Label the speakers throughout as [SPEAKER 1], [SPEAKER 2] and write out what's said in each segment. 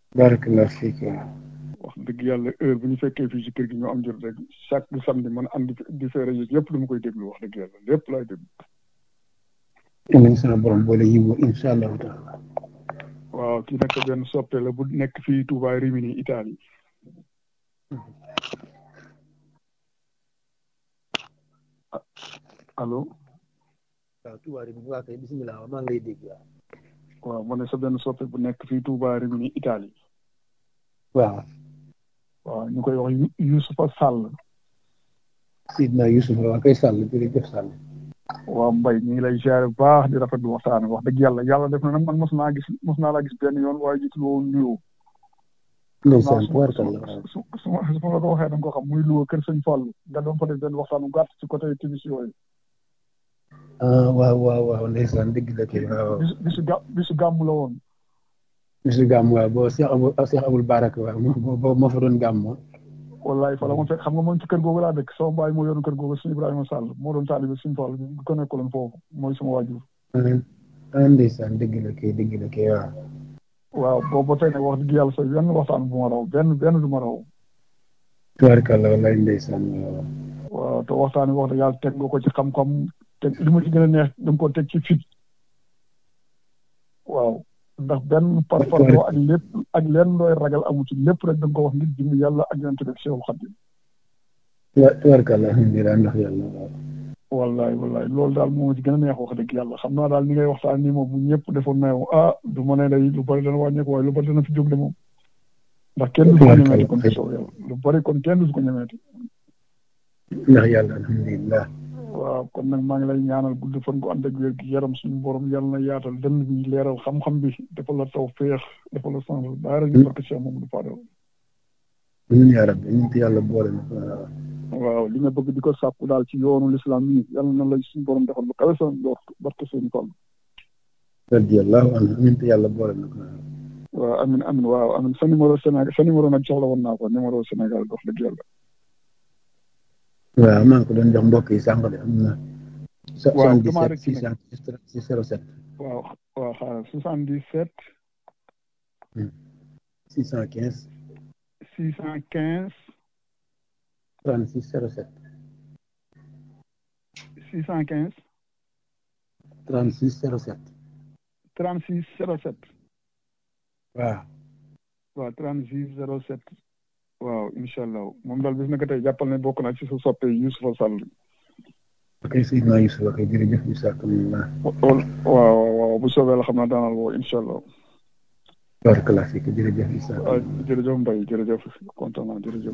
[SPEAKER 1] barakallah fiik
[SPEAKER 2] wax dëgg yàlla heure bu ñu fekkee fii ci kër gi ñu am jot rek chaque samedi man andi di sa rajo yëpp dama koy déglu wax dëgg yàlla lépp laay déglu.
[SPEAKER 1] nañ sama borom boole yiwu incha allahu taala
[SPEAKER 2] waaw kii nag benn soppe la bu nekk fii Touba Rimini Italie. allo.
[SPEAKER 1] waaw Touba Rimini waa kay bisimilah maa ngi lay dégg waaw.
[SPEAKER 2] waaw ma ne sa benn soppe bu nekk fii Touba Rimini Italie.
[SPEAKER 1] waaw.
[SPEAKER 2] waaw ñu koy wax Youssoufa Sall.
[SPEAKER 1] Sidna Youssouf waa kay Sall jërëjëf Sall.
[SPEAKER 2] waaw Mbaye ñu ngi lay ziare bu baax di rafetlu waxtaan wax dëgg yàlla yàlla def na nag man mos naa gis mos naa laa gis benn yoon waaye jiitu loo nuyoo.
[SPEAKER 1] ndeysaan tubaarkalla
[SPEAKER 2] su su su ma la ko waxee da nga ko xam muy Louga kër sëñ Fallou nga doon fa def benn waxtaan bu gàtt ci côté timis yooyu.
[SPEAKER 1] ah waaw waaw waaw ndeysaan dëgg la kay waaw.
[SPEAKER 2] bisu bisu gà bisu gàmm la woon.
[SPEAKER 1] bisu gàmm waaw boo Cheikh Abou Cheikh Aboul Baraka waaw moo moo fa doon gàmm.
[SPEAKER 2] wallaay fa la ma fekk xam nga moom ci kër googu laa dëkk sama baay moo yoroon kër googu suñu Ibrahima Sall moo doon taalibe suñu Fall bi ko nekkaloon foofu mooy sama waajur.
[SPEAKER 1] ah ndeysaan dëgg la kay dëgg la kay waaw.
[SPEAKER 2] waaw boobu ba tey nag wax dëgg yàlla sa benn waxtaan bu ma raw benn benn du ma raw.
[SPEAKER 1] tubaarkalla wallaay ndeysaan waaw.
[SPEAKER 2] waaw te waxtaan bi wax dëgg yàlla teg nga ko ci xam-xam teg li ma ci gën a neex da nga ko teg ci fit. waaw ndax benn parparloo ak lépp ak leen looy ragal amu ci lépp rek da nga ko wax ngir jëm yàlla ak yonent bi Seexul Xadiim.
[SPEAKER 1] tubaarkalla alhamdulilah ndax yàlla waaw.
[SPEAKER 2] wallaay wallaay loolu daal moo ci gën a neex wax dëgg yàlla xam naa daal ni ngay waxtaan nii moom bu ñëpp defoon na yow ah du ma ne day lu bari dana wàññeeku waaye lu bari dana fi jóg de moom. ndax kenn du ko ñemeeti kon ci sow yàlla lu bari kon kenn du ko ñemeeti.
[SPEAKER 1] ndax yàlla alhamdulilah.
[SPEAKER 2] waaw kon nag maa ngi lay ñaanal gudd fan gu ànd ak wér gi yaram suñu borom yàlla na yaatal dënn bi leeral xam-xam bi dafa la taw féex dafa la sens daara ñu barke Cheikh Mamadou Fadal.
[SPEAKER 1] amiin yaa rabbi ñu yàlla boole na
[SPEAKER 2] waaw li nga bëgg di ko sàkku daal ci yoonu lislaam yi yàlla na la suñu borom defal lu kawe sa njort barke seen tool.
[SPEAKER 1] radiyallahu anhu amiin te yàlla boole na ko.
[SPEAKER 2] waaw amin amin waaw amin sa numéro Sénégal sa numéro nag soxla woon naa ko numéro Sénégal dox dëgg yàlla.
[SPEAKER 1] waaw maa ngi ko doon jox mbokk yi sànq de am na.
[SPEAKER 2] waaw damaa rek
[SPEAKER 1] 77 607.
[SPEAKER 2] waaw waaw xaaral 77.
[SPEAKER 1] 615.
[SPEAKER 2] 615.
[SPEAKER 1] 36 07.
[SPEAKER 2] 615.
[SPEAKER 1] 36 07.
[SPEAKER 2] 36 07.
[SPEAKER 1] waaw.
[SPEAKER 2] waaw 36 07. waaw incha allah moom daal bis na ko tey jàppal ne bokk na ci sa soppe Youssoufa Sall.
[SPEAKER 1] ok Seydina Youssouf ok jërëjëf bisimilah.
[SPEAKER 2] waaw waaw bu soobee la xam naa daanal woo incha allah.
[SPEAKER 1] barakallah fiik jërëjëf Issa.
[SPEAKER 2] waaw jërëjëf Mbaye jërëjëf kontaan naa jërëjëf.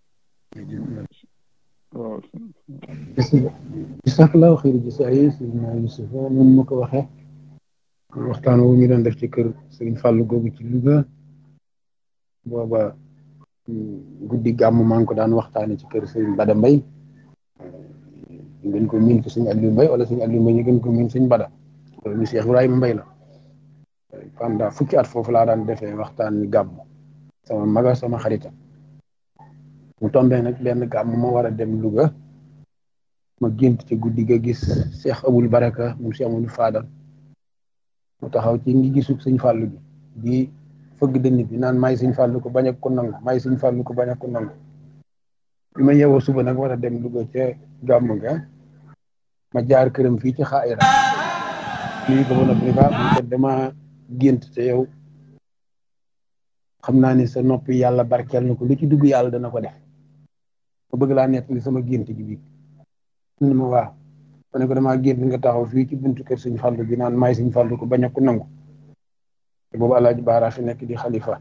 [SPEAKER 2] waaw.
[SPEAKER 1] bisimilah xëy na saa yi Seydina Youssouf moom ma ko waxee. waxtaan wu ñu doon def ci kër Serigne Fallou googu ci Louga. booba guddi gàmm maa ngi ko daan waxtaane ci kër Serigne Bada Mbaye. ñu gën ko miin ci suñu Aliou Mbaye wala suñu Aliou Mbaye ñu gën ko miin suñu Bada. loolu ñu Cheikh Ibrahima Mbaye la. pendant fukki at foofu laa daan defee waxtaan wi gàmm sama maga sama xarita mu tombee nag benn gàmm ma war a dem Louga ma gént ci guddi ga gis Cheikh Aboul Baraka mu Cheikh Amadou Fadal mu taxaw ci ngi gisu sëñ fàllu bi di fëgg dënn bi naan maay sëñ fàllu ko bañ a ko nangu maay sëñ fàllu ko bañ a ko nangu bi ma yeewoo suba nag war a dem Louga ca gàmm ga ma jaar këram fii ci xaayira lii ko ba noppi ni ko dama gént te yow xam naa ni sa noppi yàlla barkeel na ko lu ci dugg yàlla dana ko def ma bëgg laa nettali sama gént gi bii ni ma waaw ma ne ko damaa gént nga taxaw fii ci buntu kër suñ fàllu bi naan maay suñ fàllu ko bañ a ko nangu te boobu alaaji baara fi nekk di xalifa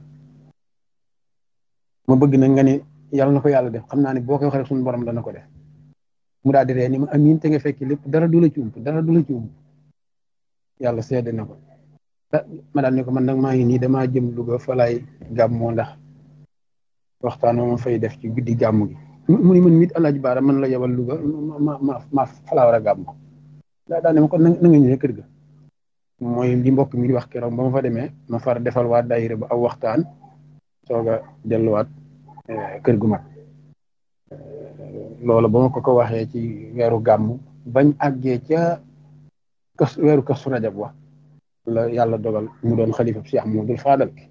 [SPEAKER 1] ma bëgg na nga ni yàlla na ko yàlla def xam naa ni boo koy waxee suñu borom dana ko def mu daal di ree ni ma amiin te nga fekk lépp dara du la ci ump dara du la ci ump yàlla seede na ko ma daal ne ko man nag maa ngi nii damaa jëm Louga fa laay gàmmoo ndax waxtaan ma fay def ci guddi gàmm gi mu ni man mit alaaji baara man la yebal Louga ma ma ma fa laa war a gàmm daa daa ne ma kon na nga ñëwee kër ga mooy li mbokk mi di wax keroog ba ma fa demee ma far defal waa daayira ba aw waxtaan soog a delluwaat kër gu mag loolu ba ma ko ko waxee ci weeru gàmm bañ àggee ca kas weeru kasu rajab wa la yàlla dogal mu doon xalifa Cheikh Modou Fadal